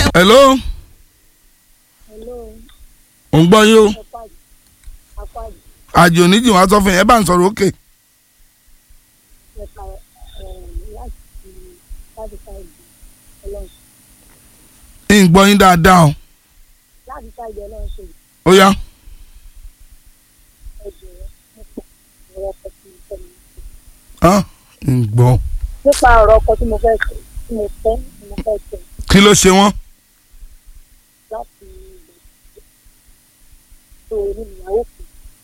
hello Hello, ò ń gbọ́ yín o Apájì. Apájì. àjò oníjì wá sọ fún yín ẹ bá ń sọ̀rọ̀ òkè Ẹ̀ka láti láti sáìdì ọlọ́run. ń gbọ́ yín dáadáa o Láti sáìdì ọlọ́run ṣe ó yá ẹ̀jẹ̀ nípa ọ̀rọ̀ ọkọ̀ tí mo fẹ́ mi. ah, ń gbọ́ Nípa ọ̀rọ̀ ọkọ̀ tí mo fẹ́ ṣe tí mo fẹ́ tí mo fẹ́ ṣe kí ló ṣe wọ́n láti ìgbà tó èmi nìyàwó kù.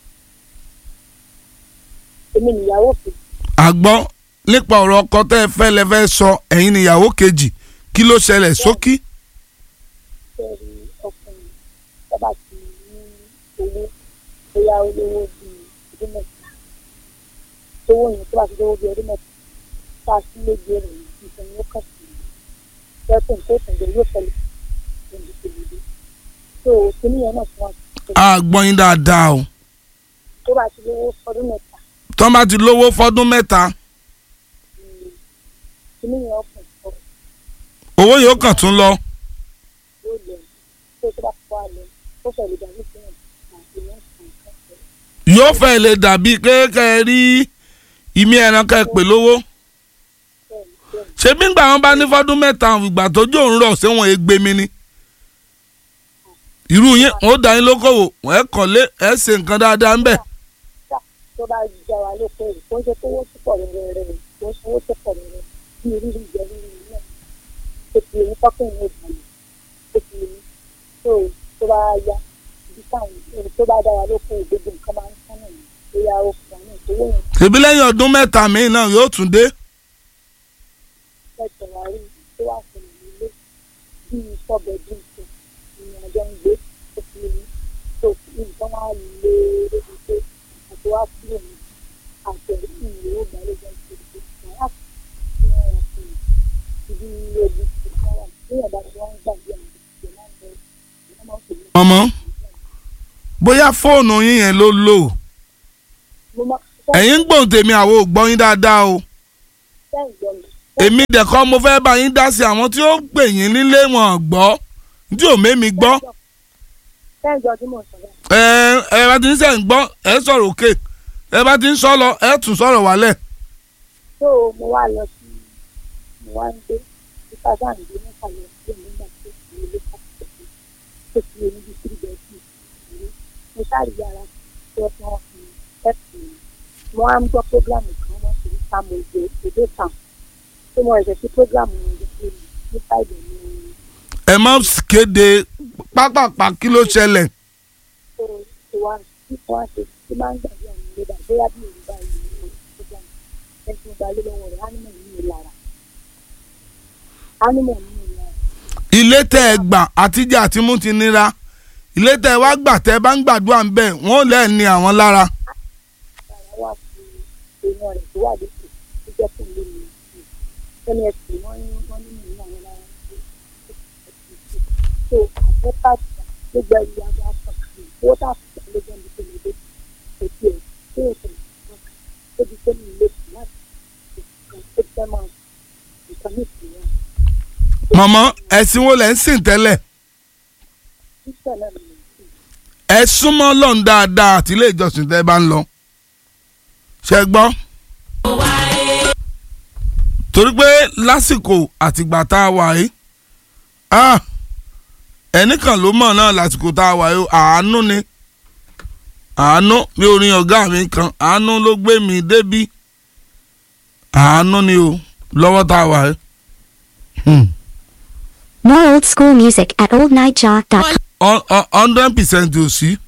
Èmi nìyàwó kù. àgbọ́ nípa ọ̀rọ̀ ọkọ tẹ́ ẹ fẹ́ lẹ fẹ́ sọ ẹ̀yin níyàwó kejì kí ló ṣẹlẹ̀ sókí Bẹ́ẹ̀ni ọkùnrin tó bá ti ní owó bóyá olówó bíi ọdún mẹ́ta. Tówó yẹn tó bá ti lówó bíi ọdún mẹ́ta. Tá a sí méje rẹ̀ nìkan ni ó kàn sí. Bẹ́ẹ̀ni tó tẹ̀lé yóò fẹ́lẹ̀ lójú tèmi. So kíní yẹn náà tí wọ́n ti àgbọ́ yín dáadáa o tó bá ti lówó ọdún mẹ́ta. tọ́ bá ti lówó fọ́dún mẹ́ta Kíní yẹn ọkùn sọ owó yóò kàn tún lọ yóò lẹ̀ tó tó bá kọ́ àlẹ́ ó fẹ́ lè dàbí fún ẹ̀ àti ìyẹn sàn kẹ́kẹ́. yóò fẹ́ lè dàbí kéèké rí ìmí ẹran ká ẹ pè lówó Bẹ́ẹ̀ni bẹ́ẹ̀ni ṣé bí ngbà wọn bá ní fọ́dún mẹ́ta ìgbà tójú òun rọ̀ ṣé wọn ègbé mi ni irú yín wọn ó dá yín lókòwò ẹ kọ́lé ẹ ṣe nǹkan dáadáa ń bẹ̀ tá tó bá já wa lóko rẹ̀ kó ń ṣe kówó tó pọ̀ rẹ̀ rẹ̀ rẹ̀ kó ń ṣe owó tó pọ̀ rẹ̀ rẹ̀ bí rírì jẹ rírì náà tó ti èmi tọ́kùn ní ìbàlẹ̀ tó ti èmi tó tó bá yá ibi táwọn èrò tó bá dá wa lóko gbogbo nǹkan máa ń sánà ní bóyá ó fún wa ní ìṣòwò yẹn ṣèbí lẹ́yìn ọdún mẹ́ta míì náà yóò tún dé lẹ́tọ̀ wá rí tó wà fún mi nílé bí sọ́bẹ̀dì tó ìrìn àjọ ń gbé tó fi èmi tó nǹkan wá lé lórí pé àti wá kúrò ní àtẹ̀rí ìlú ìgbàlejò ìṣèlú ìgbàlá tí wọ́n wà fún mi ibi ebi tí wọ́n wà ní ìyàbá tí wọ́n ń gbàgbé àwọn ìṣẹ̀lẹ̀ náà lọ wọ́n máa ń pè ní. ọmọ bóyá fóònù yín yẹn ló lò mo máa ẹ̀yin ń gbóhùn tèmi àwọn ò gbọ́ yín dáadáa o fẹ́ ìgbọ́ mi èmi dẹ̀kọ́ mo fẹ́ bá yín dá sí àwọn tí ó gbè yín nílé wọn gbọ́ tí ò mémi gbọ́ fẹ́ ìjọ tí mò ń sọ báyìí. ẹ ẹ bá ti ń sẹ́ ń gbọ́ ẹ sọ̀rọ̀ òkè ẹ bá ti ń sọ lọ ẹ tún sọ̀rọ̀ wálẹ̀ tó mo wá lọ sí mo wá ń gbé nípa sáàǹdì nípa lọ sí èmi nígbà tó ti ilé káàkiri tó ti lè níbi tí ìbẹ̀ sí ìlú mo sáré yàrá tí wọ́n fún wọn fún ẹ̀pù mo wá ń gbọ́ prógrámù kan wọ́n sì ń ta mo èdè èdè kan tí mo ẹ̀sẹ̀ sí prógrámù yẹn ló fi nípa ìbẹ̀ ni ẹ má kéde pápápá kí ló ṣẹlẹ̀ tó ti wá tí wọ́n ṣe tí máa ń gbàgbé àwọn ìlú bá bóyá bí òun bá ìlú ní prógrámù ẹni tí mo gbà lé lọ́wọ́ rẹ̀ ánímọ̀ ní ìlara ánímọ̀ ní ìlara. ilé tẹ́ ẹ gbà àtijọ́ àti mú ti nira ilé tẹ́ ẹ wá gbà tẹ́ ẹ bá ń gbàdúrà ń bẹ̀ wọ́n lẹ́ẹ̀ ní àwọn lára ara wà fún èèyàn rẹ̀ tó wà lókè tó jẹ́ fún ilé mi sí ẹni ẹ̀sìn wọ́n ní wọ́n ní mìíràn àwọn lára ń gbé so àjọ káàdì gbogbo ẹ̀yà àjọ aṣọ kìí owó tá a fi gbà lójú ẹni tó lè dé kò tiẹ̀ tó yẹ kò nǹkan tó di pé mi lè sùn láti nǹkan tó fẹ́ máa nǹkan ní ìsìn wọn mọ̀mọ́ ẹ̀sìn wo lẹ́ ń sìn tẹ́lẹ̀ sísẹ̀ náà ni mo sì ẹ súnmọ́ lọ́n dáadáa àti ilé ìjọsìn tẹ́ ẹ bá ń lọ ṣe gbọ́. torí pé lásìkò àtìgbà tá a wà yìí ah, ẹnìkan ló mọ̀ náà lásìkò tá a wà yìí àánú ni àánú bí orin ọ̀gá mi kan àánú ló gbé mi débí àánú ni o lọ́wọ́ tá a wà yìí. Hmm. More old school music at oldnightjaw.com. hundred percent ò sí